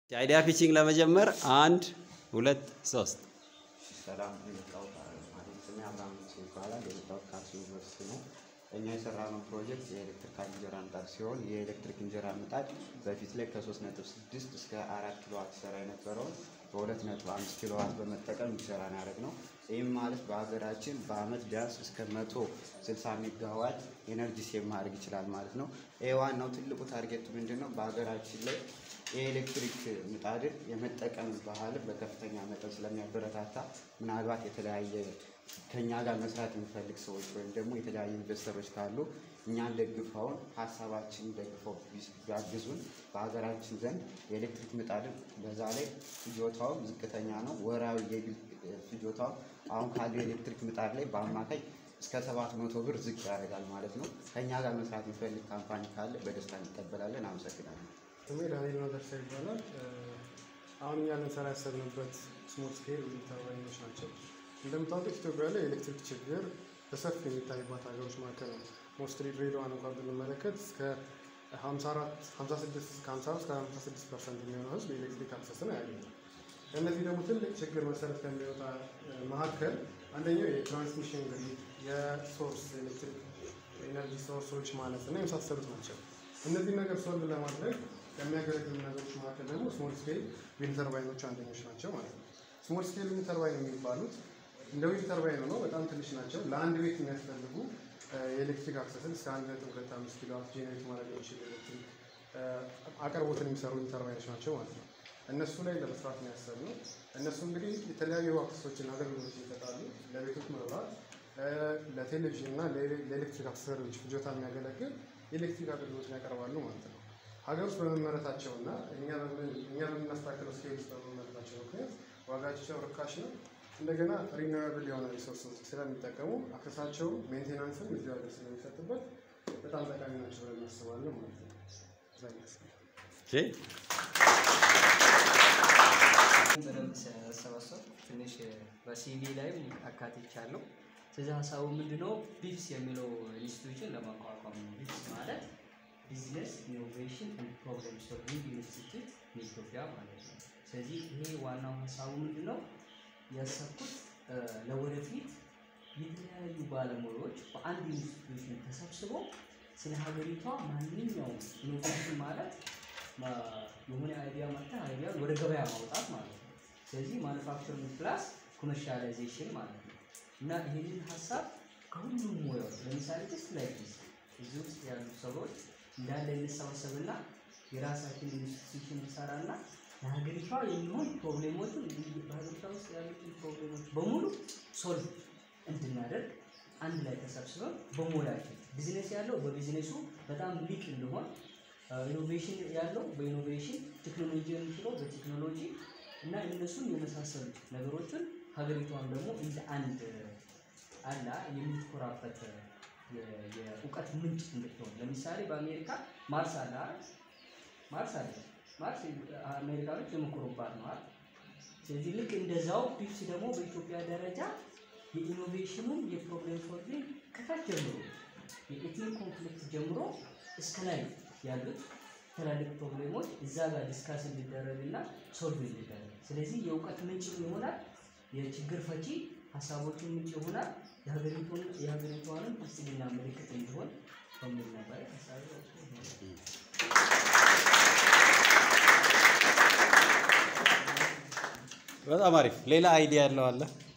የአይዲያ ፒቺንግ ለመጀመር አንድ ሁለት ሶስት ሰላም የመጣሁት ማለት ስሜ አብርሃም ንጉሴ ይባላል። የመጣሁት ከአርሲ ዩኒቨርሲቲ ነው። እኛ የሰራነው ፕሮጀክት የኤሌክትሪካል እንጀራ ምጣድ ሲሆን የኤሌክትሪክ እንጀራ ምጣድ በፊት ላይ ከ3.6 እስከ 4 ኪሎዋት ይሰራ የነበረውን በ2.5 ኪሎዋት በመጠቀም እንዲሰራ ያደረግ ነው። ይህም ማለት በሀገራችን በአመት ቢያንስ እስከ 160 ሜጋዋት ኤነርጂ ሴቭ ማድረግ ይችላል ማለት ነው። ይህ ዋናው ትልቁ ታርጌቱ ምንድን ነው? በሀገራችን ላይ የኤሌክትሪክ ምጣድን የመጠቀም ባህልን በከፍተኛ መጠን ስለሚያበረታታ ምናልባት የተለያየ ከእኛ ጋር መስራት የሚፈልግ ሰዎች ወይም ደግሞ የተለያዩ ኢንቨስተሮች ካሉ እኛን ደግፈውን ሀሳባችንን ደግፈው ቢያግዙን በሀገራችን ዘንድ የኤሌክትሪክ ምጣድን በዛ ላይ ፍጆታውም ዝቅተኛ ነው። ወራዊ የቢል ፍጆታው አሁን ካለው የኤሌክትሪክ ምጣድ ላይ በአማካይ እስከ ሰባት መቶ ብር ዝቅ ያደርጋል ማለት ነው። ከእኛ ጋር መስራት የሚፈልግ ካምፓኒ ካለ በደስታ እንቀበላለን። አመሰግናለሁ። ስሜ ዳንኤል መገርሳ ይባላል። አሁን እኛ ልንሰራ ያሰብንበት ስሞል ስኬል ዊንድ ተርባይኖች ናቸው። እንደምታውቁት ኢትዮጵያ ላይ የኤሌክትሪክ ችግር በሰፊ የሚታይባት ሀገሮች መካከል ነው። ሞስትሊ ድሬዳዋን እንኳን ብንመለከት እስከ 54 56 እስከ 50 እስከ 56 ፐርሰንት የሚሆነው ህዝብ የኤሌክትሪክ አክሰስን አያገኝም። ከእነዚህ ደግሞ ትልቅ ችግር መሰረት ከሚወጣ መካከል አንደኛው የትራንስሚሽን ግሪድ፣ የሶርስ ኤሌክትሪክ ኤነርጂ ሶርሶች ማለት እና የመሳሰሉት ናቸው። እነዚህ ነገር ሶልቭ ለማድረግ ከሚያገለግሉ ነገሮች መካከል ደግሞ ስሞል ስኬል ዊንድ ተርባይኖች አንደኞች ናቸው ማለት ነው። ስሞል ስኬል ዊንድ ተርባይን የሚባሉት እንደ ዊንድ ተርባይን ሆነው በጣም ትንሽ ናቸው። ለአንድ ቤት የሚያስፈልጉ የኤሌክትሪክ አክሰስን እስከ አንድ ነጥብ ሁለት አምስት ኪሎ ዋት ጄኔሬት ማድረግ የሚችል ኤሌክትሪክ አቅርቦትን የሚሰሩ ዊንድ ተርባይኖች ናቸው ማለት ነው። እነሱ ላይ ለመስራት ነው ያሰብነው። እነሱ እንግዲህ የተለያዩ አክሰሶችን አገልግሎት ይሰጣሉ። ለቤቶች መብራት፣ ለቴሌቪዥን እና ለኤሌክትሪክ አክሰሰሪዎች ፍጆታ የሚያገለግል የኤሌክትሪክ አገልግሎትን ያቀርባሉ ማለት ነው። ሀገር ውስጥ በመመረታቸው እና እኛ በምናስተካክለው ስኬል ውስጥ በመመረታቸው ምክንያት ዋጋቸው ርካሽ ነው። እንደገና ሪኒዌብል የሆነ ሪሶርስ ስለሚጠቀሙ አክሰሳቸው ሜንቴናንስም እዚሁ ሀገር ስለሚሰጥበት በጣም ጠቃሚ ናቸው ብለን እናስባለን ማለት ነው። እዛ ይመስላል። በደንብ ሰበሰብ ትንሽ በሲቪ ላይም አካትቻለሁ። ስለዚህ ሀሳቡ ምንድነው? ቢፕስ የሚለው ኢንስቲትዩሽን ለማቋቋም ነው። ቢፕስ ማለት ቢዝነስ ኢኖቬሽን ኤንድ ፕሮብለም ሶልቪንግ ኢንስቲትዩት ኢትዮጵያ ማለት ነው። ስለዚህ ይሄ ዋናው ሀሳቡ ምንድነው? ያሰብኩት ለወደፊት የተለያዩ ባለሙያዎች በአንድ ኢንስቲትዩሽን ተሰብስበው ስለ ሀገሪቷ ማንኛውም ኢኖቬሽን ማለት የሆነ አይዲያ መጣ አይዲያ ወደ ገበያ ማውጣት ማለት ነው። ስለዚህ ማኑፋክቸሪንግ ፕላስ ኮመርሻላይዜሽን ማለት ነው እና ይህንን ሀሳብ ከሁሉም ሙያዎች ለምሳሌ ጀስት ላይክ ዲስ እዚህ ውስጥ ያሉ ሰዎች እንዳለ እንሰባሰብና የራሳችን ኢንስቲትዩሽን እንሰራና ለሀገሪቷ የሚሆን ፕሮብሌሞችን በሀገሪቷ ውስጥ ያሉትን ፕሮብሌሞች በሙሉ ሶልቭ እንድናደርግ አንድ ላይ ተሰብስበን በሙያችን ቢዝነስ ያለው በቢዝነሱ በጣም ሊቅ እንደሆን ኢኖቬሽን ያለው በኢኖቬሽን ቴክኖሎጂ የሚችለው በቴክኖሎጂ እና እነሱን የመሳሰሉ ነገሮችን ሀገሪቷን ደግሞ እንደ አንድ አላ የምትኮራበት የእውቀት ምንጭ እንድትሆን ለምሳሌ በአሜሪካ ማርስ አለ አይደል? ማርስ አለ። ማርስ አሜሪካኖች የመኮሩባት ነው አይደል? ስለዚህ ልክ እንደዛው ፒፕስ ደግሞ በኢትዮጵያ ደረጃ የኢኖቬሽኑን የፕሮብሌም ሶልቪንግ ከታች ጀምሮ የኤትኒክ ኮንፍሊክት ጀምሮ እስከ ላይ ያሉት ትላልቅ ፕሮብሌሞች እዛ ጋር ዲስካስ እንዲደረግ እና ሶልቭ እንዲደረግ፣ ስለዚህ የእውቀት ምንጭ ይሆናል፣ የችግር ፈቺ ሀሳቦችን ምንጭ ይሆናል፣ የሀገሪቷንም ብልጽግና ምልክት እንዲሆን በሚል ነበር ሀሳብ በጣም አሪፍ። ሌላ አይዲያ ያለው አለ?